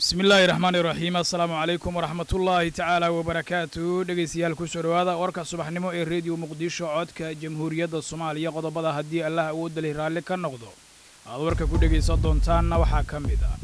bismi illaahi raxmaani raxiim assalaamu calaykum waraxmatullaahi tacaala wabarakaatu dhegaystayaal kusoo dhowaada warka subaxnimo ee rediyo muqdisho codka jamhuuriyadda soomaaliya qodobada haddii allah awoodda leh raalli ka noqdo aad warka ku dhegaysan doontaanna waxaa ka mid ah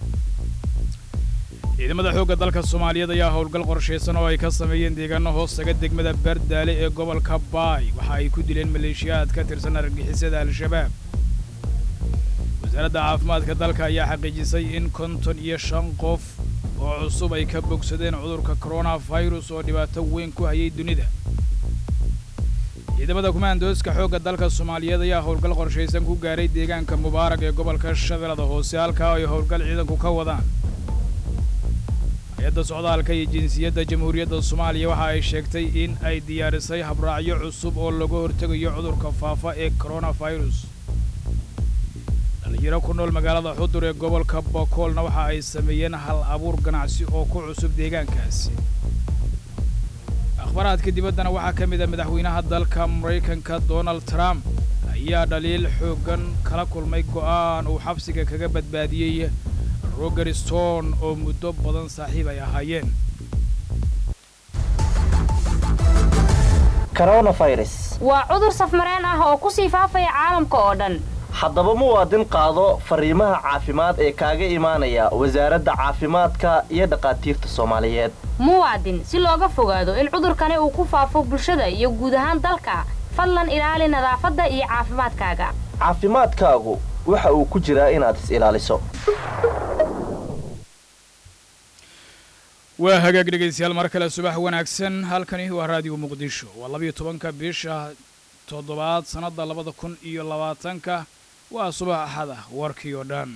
ciidamada xoogga dalka soomaaliyeed ayaa howlgal qorshaysan oo ay ka sameeyeen deegaano hoostaga degmada baardaale ee gobolka baay waxa ay ku dileen maleeshiyaad ka tirsan argagixisada al-shabaab wasaaradda caafimaadka dalka ayaa xaqiijisay in konton iyo shan qof oo cusub ay ka bogsadeen cudurka koronafirus oo dhibaato weyn ku hayay dunida ciidamada kumaandooska xoogga dalka soomaaliyeed ayaa howlgal qorshaysan ku gaaray deegaanka mubaarak ee gobolka shabeellada hoose halkaa ay howlgal ciidanku ka wadaan hay-adda socdaalka iyo jinsiyadda jamhuuriyadda soomaaliya waxa ay sheegtay in ay diyaarisay habraacyo cusub oo laga hortegayo cudurka faafa ee koronafirus dhalinyaro ku nool magaalada xudur ee gobolka bokoolna waxa ay sameeyeen hal abuur ganacsi oo ku cusub deegaankaasi akhbaraadka dibaddana waxaa ka mid a madaxweynaha dalka maraykanka donald trump ayaa dhaliil xooggan kala kulmay go'aan uu xabsiga kaga badbaadiyey roger stone oo muddo badan saaxiib ay ahaayeen waa cudur safmareen ah oo ku sii faafaya caalamka oo dhan haddaba muwaadin qaado fariimaha caafimaad ee kaaga imaanaya wasaaradda caafimaadka iyo dhakhaatiirta soomaaliyeed muwaadin si looga fogaado in cudurkani uu ku faafo bulshada iyo guud ahaan dalka fadlan ilaali nadaafadda iyo caafimaadkaaga caafimaadkaagu waxa uu ku jiraa inaad is ilaaliso waa hagaag dhegaystayaal mar kale subax wanaagsan halkani waa raadiyo muqdisho waa labiyo tobanka bisha toddobaad sannadda labada kun iyo labaatanka waa subax axad ah warkii oo dhan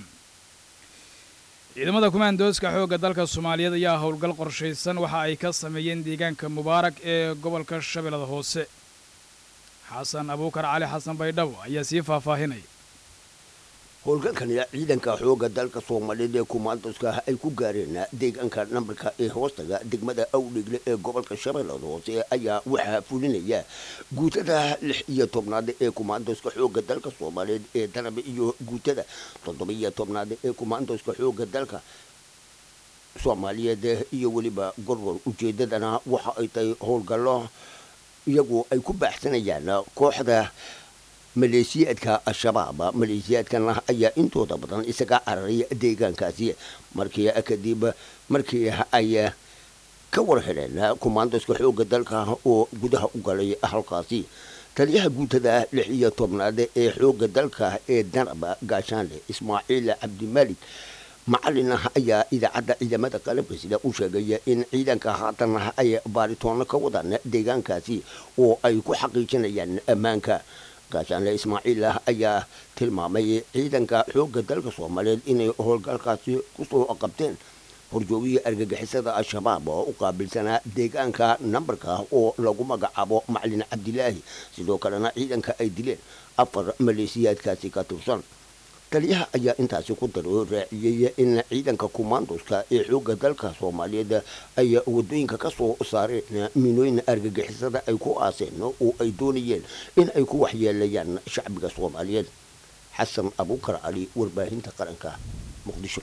ciidamada kumaandooska xoogga dalka soomaaliyeed ayaa howlgal qorshaysan waxa ay ka sameeyeen deegaanka mubaarak ee gobolka shabeellada hoose xasan abuukar cali xasan baydhabo ayaa sii faahfaahinaya howlgalkani ciidanka xooga dalka soomaaliyeed ee kumaandoska ay ku gaareen deegaanka nambarka ee hoostaga degmada awdhegle ee gobolka shabeellada hoose ayaa waxaa fulinaya guutada lix iyo tobnaad ee kumaandoska xooga dalka soomaaliyeed ee danabe iyo guutada toddoba iyo tobnaad ee kumaandoska xooga dalka soomaaliyeed iyo weliba gorgor ujeedadana waxa ay tahay howlgallo iyagu ay ku baaxsanayaan kooxda maleeshiyaadka al-shabaab maleeshiyaadkana ayaa intooda badan isaga cararay deegaankaasi markii kadib markii ay ka war heleen kumaandoska xooga dalka oo gudaha u galay halkaasi taliyaha guutada lix iyo tobnaad ee xooga dalka ee danab gaashaanle ismaaciil cabdimalik macalin ayaa idaacadda ciidamada qalabka sida u sheegaya in ciidanka haatan ay baaritoonno ka wadaan deegaankaasi oo ay ku xaqiijinayaan ammaanka gaashaanle ismaaciil ayaa tilmaamay ciidanka xoogga dalka soomaaliyeed inay howlgalkaasi kusoo qabteen horjoogihii argagixisada al-shabaab oo u qaabilsanaa deegaanka nambarka oo lagu magacaabo macalin cabdilaahi sidoo kalena ciidanka ay dileen afar maleeshiyaadkaasi ka tirsan taliyaha ayaa intaasi ku daro raaciyey in ciidanka kumaandoska ee xoogga dalka soomaaliyeed ay wadooyinka ka soo saareen miinooyin argagixisada ay ku aaseen oo ay doonayeen in ay ku waxyeelayaan shacbiga soomaaliyeed xasan abuukar cali warbaahinta qaranka muqdisho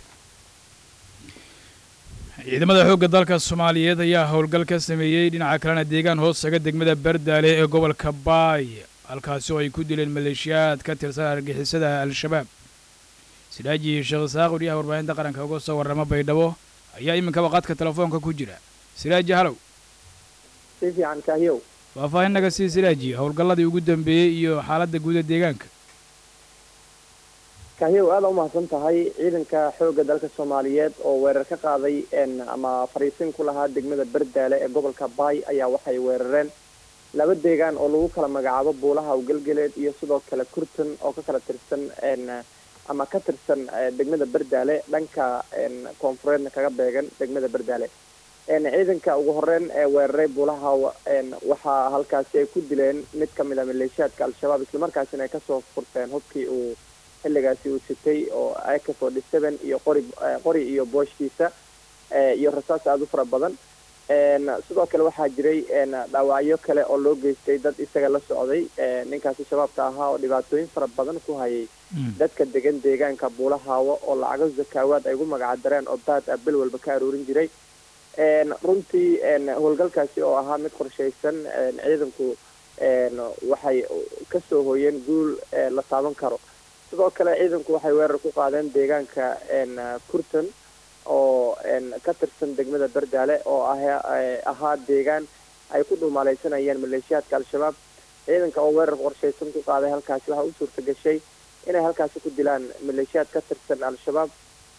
ciidamada xoogga dalka soomaaliyeed ayaa howlgal ka sameeyey dhinaca kalena deegaan hoostaga degmada bardaale ee gobolka baay halkaasi oo ay ku dileen maleeshiyaad ka tirsan argagixisada al-shabaab sidaaji sheekh isaaq wariyaha warbaahinta qaranka uga soo warrama baydhabo ayaa iminkaba qadka telefoonka ku jira siraaji halow si fiican kaahiyow faahfaahin naga sii siraaji howlgalladii ugu dambeeyey iyo xaaladda guuda deegaanka kaahiyow aada u mahadsan tahay ciidanka xoogga dalka soomaaliyeed oo weerar ka qaaday ama fariisin ku lahaa degmada bardaale ee gobolka baay ayaa waxay weerareen laba deegaan oo lagu kala magacaabo buulaha awgelgeleed iyo sidoo kale kurtan oo ka kala tirsan ama ka tirsan degmada bardaale dhanka koonfureedna kaga beegan degmada bardaale ciidanka ugu horeyn ee weeraray buulaha waxaa halkaasi ay ku dileen mid ka mid a maleeshiyaadka al-shabaab islamarkaasina ay kasoo furteen hubkii uu xilligaasi uu sitay oo ak forty seven iyo qori qori iyo booshkiisa iyo rasaas aada u fara badan sidoo kale waxaa jiray dhaawacyo kale oo loo geystay dad isaga la socday ninkaasi shabaabka ahaa oo dhibaatooyin fara badan ku hayay dadka degan deegaanka buulahaawo oo lacago zakaawaad ay ugu magacdareen oo baad ah bil walba ka aroorin jiray runtii howlgalkaasi oo ahaa mid qorshaysan ciidanku waxay kasoo hooyeen guul la taaban karo sidoo kale ciidanku waxay weerar ku qaadeen deegaanka kurton oo ka tirsan degmada berdaale oo ahaa deegaan ay ku dhuumaalaysanayeen maleeshiyaadka al-shabaab ciidanka oo weerar qorshaysan ku qaaday halkaasi waxaa u suurta gashay inay halkaasi ku dilaan maleeshiyaad ka tirsan al-shabaab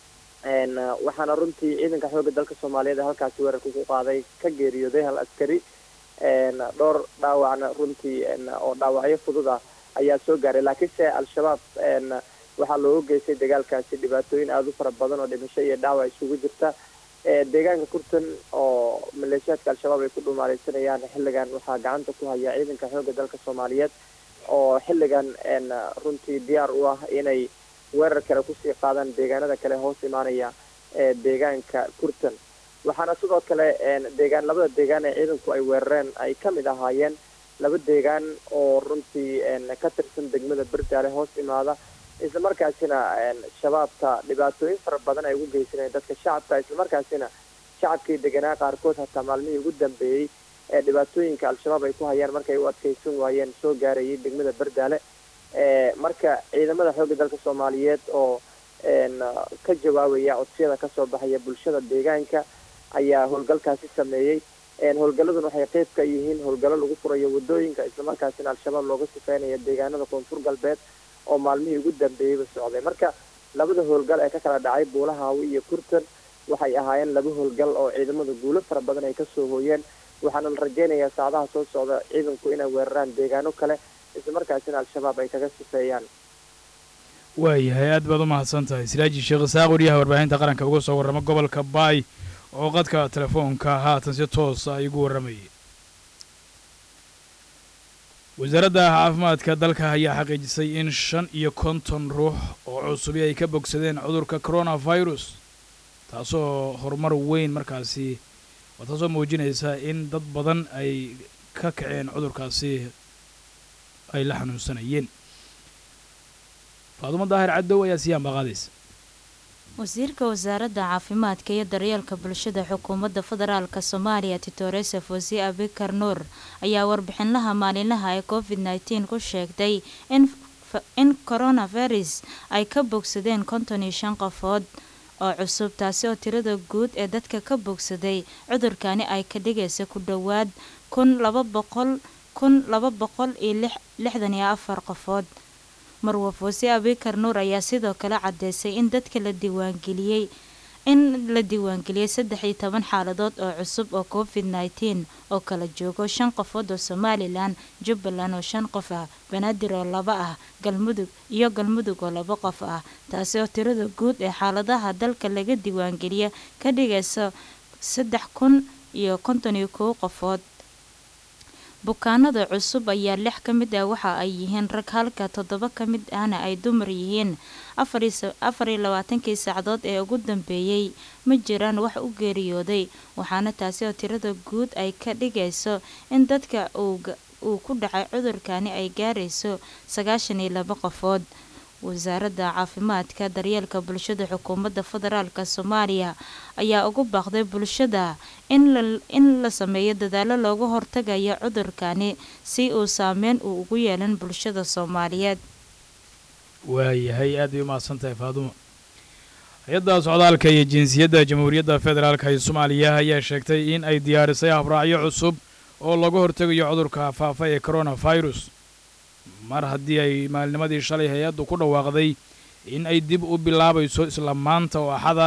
waxaana runtii ciidanka xoogga dalka soomaaliyeed ee halkaasi weerarka ku qaaday ka geeriyooday hal askari dhowr dhaawacna runtii oo dhaawacyo fudud ah ayaa soo gaaray laakiinse al-shabaab waxaa looga geystay dagaalkaasi dhibaatooyin aada u fara badan oo dhimasho iyo dhaawac isugu jirta deegaanka kurtan oo maleeshiyaadka al-shabaab ay ku dhumaalaysanayaan xilligan waxaa gacanta ku haya ciidanka xoogga dalka soomaaliyeed oo xilligan runtii diyaar u ah inay weerar kale kusii qaadaan deegaanada kale hoos imaanaya ee deegaanka kurtan waxaana sidoo kale deegaan labada deegaan ee ciidanku ay weerareen ay ka mid ahaayeen laba deegaan oo runtii ka tirsan degmada berdaale hoos imaada islamarkaasina shabaabka dhibaatooyin fara badan ay ugu geysanayeen dadka shacabka islamarkaasina shacabkii deganaa qaarkood hataa maalmihii ugu dambeeyey ee dhibaatooyinka al-shabaab ay ku hayaan markay u adkeysan waayeen soo gaarayay degmada berdaale marka ciidamada xoogga dalka soomaaliyeed oo ka jawaabaya codsiyada kasoo baxaya bulshada deegaanka ayaa howlgalkaasi sameeyey howlgaladuna waxay qeyb ka yihiin howlgallo lagu furayo wadooyinka islamarkaasina al-shabaab looga sifeynaya deegaanada koonfur galbeed oo maalmihii ugu dambeeyeyba socday marka labada howlgal ee ka kala dhacay buulahaawi iyo kurtan waxay ahaayeen laba howlgal oo ciidamada guulo fara badan ay kasoo hooyeen waxaana la rajeynayaa saacadaha soo socda ciidanku inay weeraraan deegaano kale islamarkaasina al-shabaab ay kaga sifeeyaan waayahay aad baad u mahadsan tahay siraaji sheekh isaaq wariyaha warbaahinta qaranka uga soo warrama gobolka baay oo qadka telefoonka haatan si toosa igu warramayay wasaaradda caafimaadka dalka ayaa xaqiijisay in shan iyo konton ruux oo cusubi ay ka bogsadeen cudurka coronavirus taasoo horumar weyn markaasi waa taasoo muujinaysa in dad badan ay ka kaceen cudurkaasi ay la xanuunsanayeen faadumo daahir cadow ayaa siyaan baaqaadaysa wasiirka wasaaradda caafimaadka iyo daryeelka bulshada xukuumadda federaalka soomaaliya titoresa fosi abikar nuur ayaa warbixinlaha maalinlaha ee covid nteen ku sheegtay in coronavirus ay ka bogsadeen konton iyo shan qofood oo cusub taasi oo tirada guud ee dadka ka bogsaday cudurkani ay ka dhigaysa ku dhowaad kun laba boqol kun laba boqol iyo lixdan iyo afar qofood marwa foose abikar nuur ayaa sidoo kale cadeysay in dadka la diiwaangeliyey in la diiwaangeliyey saddex iyo toban xaaladood oo cusub oo covid nteen oo kala joogo shan qofood oo somalilan jubbaland oo shan qof ah banaadir oo laba ah galmudug iyo galmudug oo laba qof ah taasi oo tirada guud ee xaaladaha dalka laga diiwaangeliya ka dhigaysa saddex kun iyo konton iyo kow qofood bukaanada cusub ayaa lix ka mid ah waxa ay yihiin rag halka toddoba ka mid ahna ay dumar yihiin afar iyo labaatankii saacadood ee ugu dambeeyey ma jiraan wax u geeriyooday waxaana taasi oo tirada guud ay ka dhigayso in dadka uu ku dhacay cudurkani ay gaarayso sagaashan iyo laba qofood wasaaradda caafimaadka daryeelka bulshada xukuumadda federaalka soomaaliya ayaa ugu baaqday bulshada in la sameeyo dadaalo looga hortagayo cudurkani si uu saameyn uu ugu yeelan bulshada soomaaliyeed waayahay aad bay u mahadsan tahay faadumo hay-adda socdaalka iyo jinsiyadda jamhuuriyadda federaalka ee soomaaliya ayaa sheegtay in ay diyaarisay habraacyo cusub oo laga hortegayo cudurka faafa ee coronavirus mar haddii ay maalnimadii shalay hay-addu ku dhawaaqday in ay dib u bilaabayso isla maanta oo axada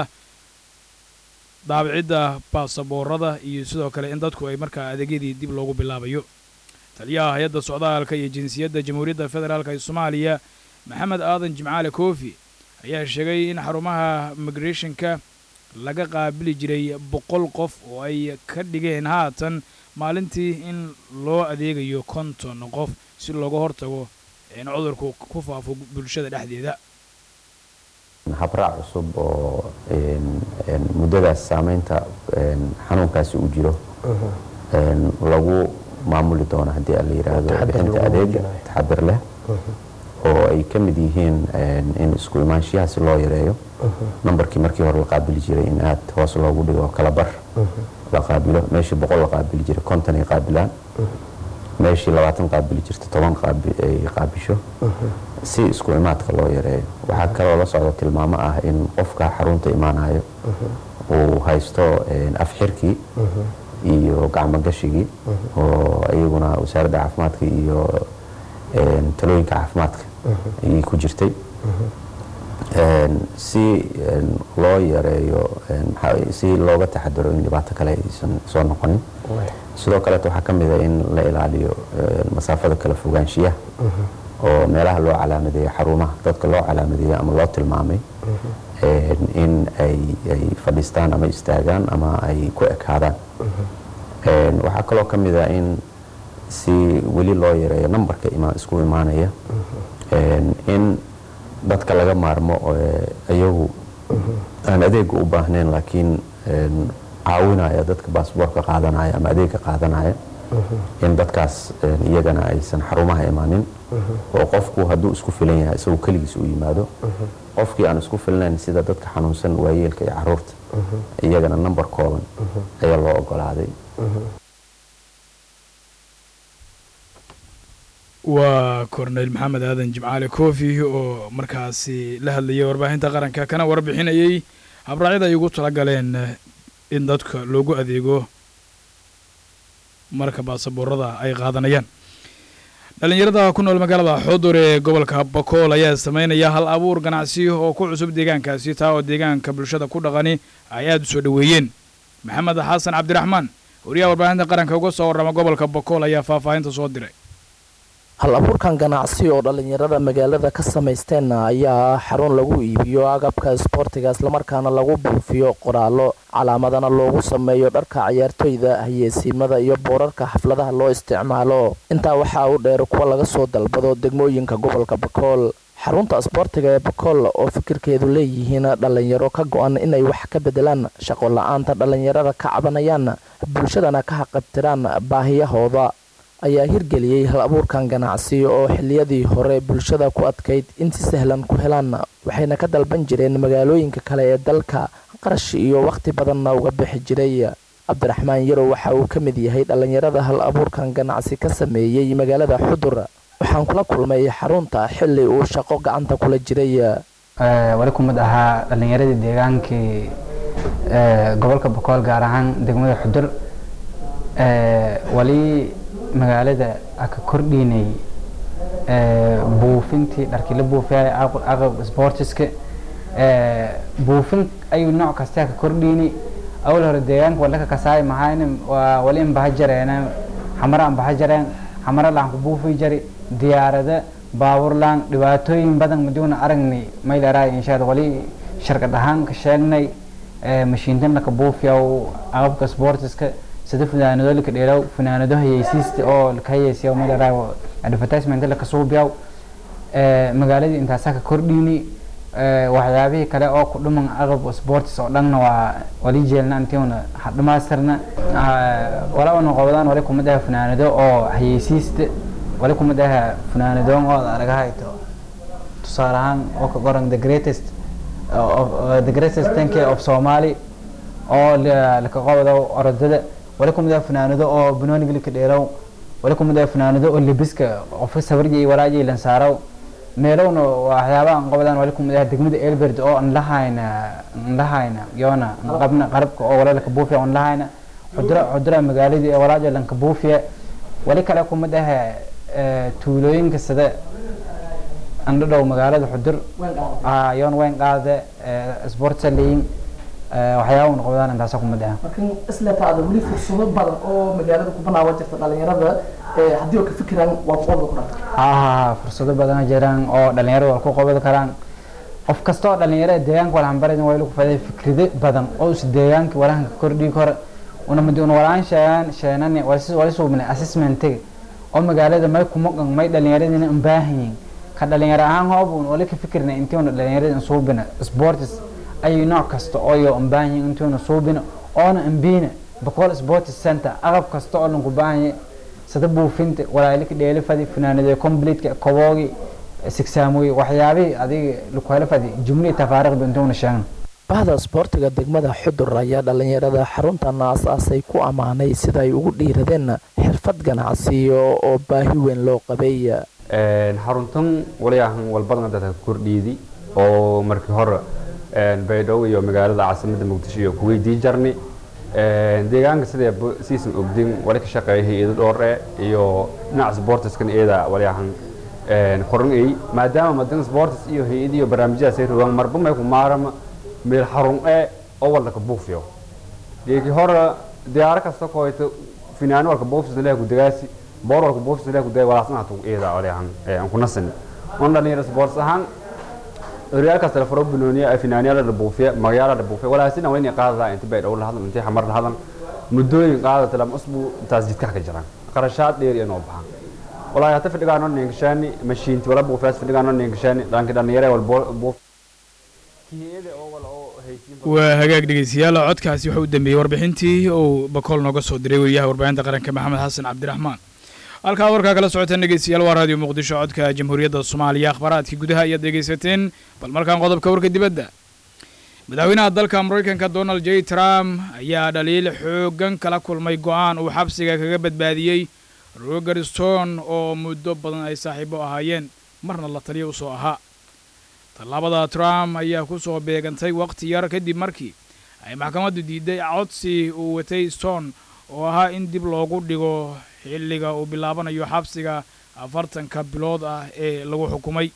daabicidda baasaboorada iyo sidoo kale in dadku ay markaa adeegyadii dib loogu bilaabayo taliyaha hay-adda socdaalka iyo jinsiyadda jamhuuriyadda federaalk ee soomaaliya maxamed aadan jimcaale koofi ayaa sheegay in xarumaha migrathonka laga qaabili jiray boqol qof oo ay ka dhigeen haatan maalintii in loo adeegayo konton qof si looga hortago in cudurku ku faafo bulshada dhexdeeda habraac cusub oo muddadaas saameynta xanuunkaasi uu jiro lagu maamuli doono haddii la yidhaahdo bixinta adeega taxadir leh oo ay ka mid yihiin in isku imaanshiyahaasi loo yareeyo nambarkii markii hore la qaabili jiray in aad hoos loogu dhigo kala bar la qaabilo meeshii boqol la qaabili jiray konton ay qaabilaan meeshii labaatan qaabili jirta toban ay qaabisho si isku imaadka loo yareeyo waxaa kaloo la socda tilmaamo ah in qofka xarunta imaanayo uu haysto afxirkii iyo gacmogashigii oo iyaguna wasaaradda caafimaadka iyo talooyinka caafimaadka ayay ku jirtay si loo yareeyo si looga taxadaro in dhibaato kale aysan soo noqonin sidoo kaleeto waxaa ka mid a in la ilaaliyo masaafada kala fogaanshiyaha oo meelaha loo calaamadeeyo xarumaha dadka loo calaamadeeyo ama loo tilmaamay in ay fadhiistaan ama istaagaan ama ay ku ekaadaan waxaa kaloo ka mid a in si weli loo yareeyo nambarka isku imaanaya in dadka laga maarmo iyagu aan adeega u baahnayn laakiin caawinaya dadka baasboorka qaadanaya ama adeega qaadanaya in dadkaas iyagana aysan xarumaha imaanin oo qofku hadduu isku filan yahay isagu keligiis u yimaado qofkii aan isku filnayn sida dadka xanuunsan waayeelka iyo caruurta iyagana nambar kooban ayaa loo ogolaaday waa korneyl maxamed aadan jimcaale kofi oo markaasi la hadlayay warbaahinta qaranka kana warbixinayay habraacyada ay ugu tala galeen in dadka loogu adeego marka baasaboorada ay qaadanayaan dhallinyarada ku nool magaalada xudur ee gobolka bakool ayaa sameynaya hal abuur ganacsi oo ku cusub deegaankaasi taa oo deegaanka bulshada ku dhaqani ay aada u soo dhoweeyeen maxamed xasan cabdiraxmaan wariyaha warbaahinta qaranka uga soo warrama gobolka bakool ayaa faahfaahinta soo diray hal abuurkan ganacsi oo dhallinyarada magaalada ka samaysteen ayaa ah xarun lagu iibiyo agabka isboortiga islamarkaana lagu buufiyo qoraallo calaamadana loogu sameeyo dharka ciyaartoyda hayeesiimada iyo boorarka xafladaha loo isticmaalo intaa waxaa u dheer kuwa laga soo dalbado degmooyinka gobolka bakool xarunta isboortiga ee bakool oo fikirkeedu leeyihiin dhallinyaro ka go-an inay wax ka bedelaan shaqo la-aanta dhallinyarada ka cabanayaan bulshadana ka haqabtiraan baahiyahooda ayaa hirgeliyey hal abuurkan ganacsi oo xiliyadii hore bulshada ku adkayd in si sahlan ku helaan waxayna ka dalban jireen magaalooyinka kale ee dalka qarash iyo wakhti badanna uga bixi jiray cabdiraxmaan yarow waxa uu ka mid yahay dhallinyarada hal abuurkan ganacsi ka sameeyey magaalada xudur waxaan kula kulmay xarunta xili uu shaqo gacanta kula jiray wali kumid ahaa dhallinyaradii deegaankii gobolka bokool gaar ahaan degmada xudur wali magaalada aka kordhinay buufintii dharkii la buufiyay aqab sportiska buufin ayuu nooc kasta ka kordhini awal hore deegaanka wadaka kasaay mahayna wali in baha jareena xamara an baha jareen xamara laan ku buufi jari diyaarada baabur laan dhibaatooyin badan maduuna aragni mayleraa inshaad wali sharkad ahaan ka sheegnay mashiintan laka buufiyaw aqabka sportiska sida funaanado laka dheeraw funaanado hayeysiista oo laka hayeysiya mayleraa advertisement laka suubiyaw magaaladii intaasaa ka kordhini waxyaabihii kale oo ku dhuman aqab sports oo dhanna waa wali jeelna intiuna dhamaystirna wala una qabadaan wali kuma dhaha funaanado oo hayeysiista wali kuma dhaha funaanadoon oo araga hayto tusaale ahaan oo ka qoran the greatest the greatest tank of somali oo laka qabado orodada wali kuma dhaha funaanado oo banooniga laka dheerow wali kuma dhaha funaanado oo lebiska qofka sabarji iyo walaaji lansaaraw meelowna waxyaabaha aan qabadaan wali kumid ah degmada elberd oo aan lahayna aan lahayna yoona qabna qarabka oo walaalka buufiya aan lahayna xudura xudura magaaladii ee walaaja lanka buufiya wali kale kumid ah tuulooyinka sida andhadhow magaalada xudur yoon weyn qaade sportsa leeyin waxyaaba una qabadaan intaasa kumid ah markan isletaada weli fursado badan oo magaalada ku banaawa jirta dhalinyarada haddii oo ka fikiraan waa qooda ku dhanta ha fursado badan jiraan oo dhalinyarada waa ku qabadi karaan qof kasta oo dhalinyarada deegaanka walhanbarid waa lagu faday fikrado badan oo is deegaanka walahanka kordhigi kara una mid una walaan sheegaan sheenan wali suubnay assessmentiga oo magaalada may kumaqan may dhalinyaradina u baahan yihiin ka dhalinyaro ahaan hoob uun wali ka fikirna intiuna dhalinyarada suubina sports ayay nooc kasta ooyo un baahan yahay intiuna suubina oona ambiina boqol sports center agab kasta oo lanku baahan yahay sida buufinta walaalika dheelifadi finaanadee completeka koboogi sigsaamoy waxyaabihii adiga lakuhelafadi jumlii tafaariqba intuuna sheegna bahda isboortiga degmada xudur ayaa dhalinyarada xaruntan aasaasay ku ammaanay sida ay ugu dhiiradeen xirfad ganacsiyo oo baahi weyn loo qabay xaruntan waliyahan walbadan dadka kordhiidi oo markii hore baydhabo iyo magaalada caasimadda muqdisho iyo kuweydii jarni deegaanka sidee siisan ogdin wali ka shaqeeya hay-ado dhoore iyo dhinaca sportiskan iyada waliyahan qoran ay maadaama madan sportis iyo hay-ad iyo barnaamijyadaas ay rogaan marba may ku maarama meel xarun ee oo walka buufiyo deegi hore diyaaro kasta koyto finaano walka buufis leeyahay ku dagaasi boor walka buufis leeyahay ku dagaasi walaasna hatu iyada waliyahan aan ku nasin on dhalinyaro sports ahaan real kasta la faro binooniya ay finaaniyada la buufiya magaala la buufiya walaasina waa inay qaadadaa inta bay dhow la hadlan intay xamar la hadlan muddooyin qaadata lama usbuu intaas jidka ka jiraan qarashaad dheer inoo baxan walaahi hata fidhigaano ninkashani mashiinti wala buufiyaas fidhigaano ninkashani dhanki dhalinyare wal buuf waa hagaag dhegeystayaal codkaasi waxa u dambeeyey warbixintii uu bakool nooga soo diray weriyaha warbaahinta qaranka maxamed xasan cabdiraxmaan halkaa warkaa kala socotaan dhegeystayaal waa raadiyo muqdisho codka jamhuuriyadda soomaaliya akhbaaraadkii gudaha ayaad dhegeysateen bal markaan qodobka warka dibadda madaxweynaha dalka maraykanka donald j trump ayaa dhaliil xoogan kala kulmay go'aan uu xabsiga kaga badbaadiyey roger stone oo muddo badan ay saaxiibo ahaayeen marna la taliya usoo ahaa tallaabada trump ayaa ku soo beegantay wakhti yar kadib markii ay maxkamaddu diiday codsi uu watay stone oo ahaa in dib loogu dhigo xilliga uu bilaabanayo xabsiga afartanka bilood ah ee lagu xukumay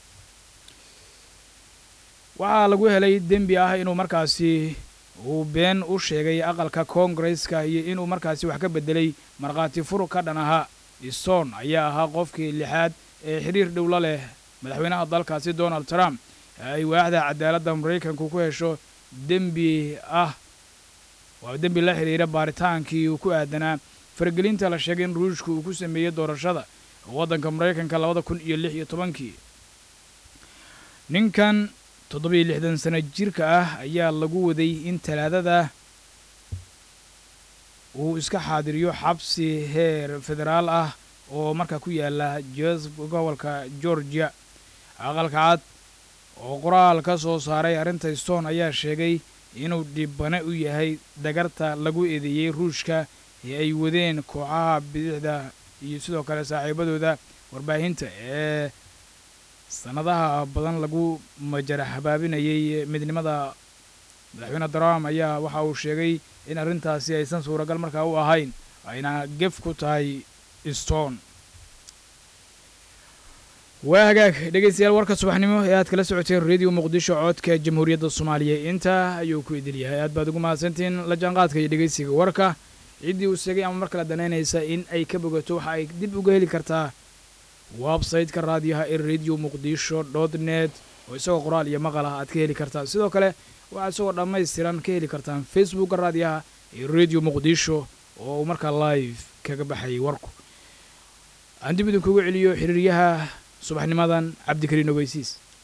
waxaa lagu helay dembi ah inuu markaasi uu been u sheegay aqalka koongareska iyo inuu markaasi wax ka beddelay markhaati fur ka dhan ahaa stone ayaa ahaa qofkii lixaad ee xiriir dhowla leh madaxweynaha dalkaasi donald trump ay waaxda cadaaladda maraykanku ku hesho dembi ah waa dembi la xidhiira baaritaankii uu ku aadanaa faragelinta la sheegay in ruushka uu ku sameeyey doorashada waddanka maraykanka labada kun iyo lix iyo tobankii ninkan toddobiyo lixdan sano jirka ah ayaa lagu waday in talaadada uu iska xaadiriyo xabsi heer federaal ah oo markaa ku yaala jes gobolka georgia aqalka cad oo qoraal ka soo saaray arrinta stone ayaa sheegay inuu dhibane u yahay dagarta lagu eedeeyey ruushka ee ay wadeen kooxaha bidixda iyo sidoo kale saaxiibadooda warbaahinta ee sannadaha badan lagu majara habaabinayay midnimada madaxweyne trump ayaa waxa uu sheegay in arrintaasi aysan suuragal markaa u ahayn ayna gef ku tahay stone waa hagaag dhegeystayaal warka subaxnimo ee aad kala socoteen radio muqdisho codka jamhuuriyadda soomaaliya intaa ayuu ku idil yahay aad baad ugu mahadsantihiin la jaanqaadka iyo dhegeysiga warka ciddii uu sheegay ama mar kale danaynaysa in ay ka bogato waxa ay dib uga heli kartaa websayte-ka raadiyaha ee radio muqdisho dot net oo isagoo qoraal iyo maqal ah aad ka heli kartaa sidoo kale waxaad isagoo dhammaystiran ka heli kartaan facebookka raadiyaha ee radio muqdisho oo uu markaa live kaga baxayay warku aan dib idinkugu celiyo xiriiryaha subaxnimadan cabdikariin ogeysiis